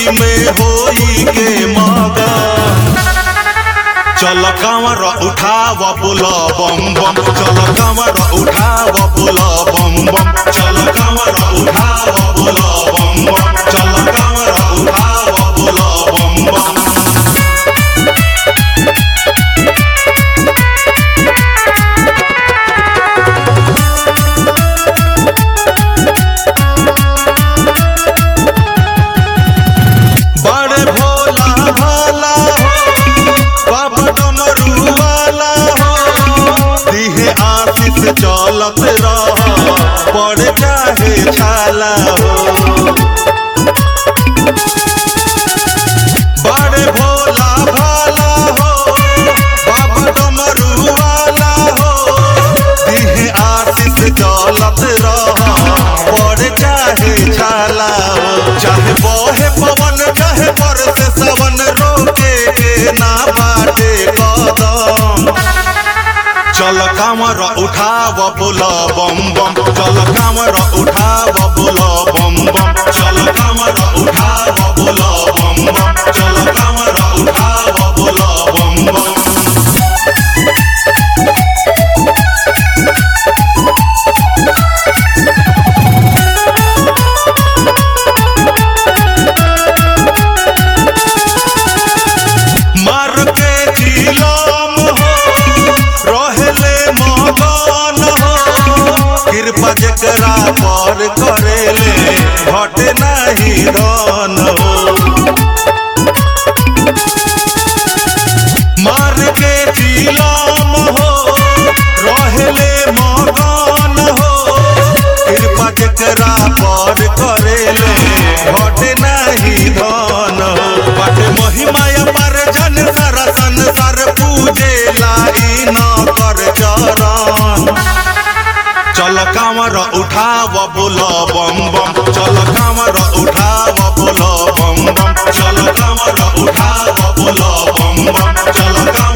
में होई के मगन चल कांवर उठाव पुल बम बम चल कांवर उठाव पुल बम बम चल कांवर उठाव पुल बम बम चल कांवर उठाव पुल बम बम बड़े भोला भाला हो बाबा डमरू वाला हो दिहे आशीष चलत रह पड़ चाहे छाला हो बड़े भोला भाला हो बाबा डमरू वाला हो दिहे आशीष चलत रह पड़ चाहे छाला हो चाहे बहे पवन चाहे बरसे सवन रोके के ना बाटे कदम चल कामर उठाव पुल बम बम चल कामर उठाव पुल बम बम चल कामर उठाव पुल बम बम चल कामर उठाव पुल बम बम मार के जिलाम हो रहले मगन हो कृपा जकरा पर करेले घट नहीं धन हो मार के जिलाम हो रहले मगन हो कृपा जकरा पर करेले घट नहीं धन हो बट महिमा पर जन सर संसार पूजे लाई न कर चरण चल कामर उठाव बोल बम बम चल कामर उठाव बोल बम बम चल कामर उठाव बोल बम बम चल कामर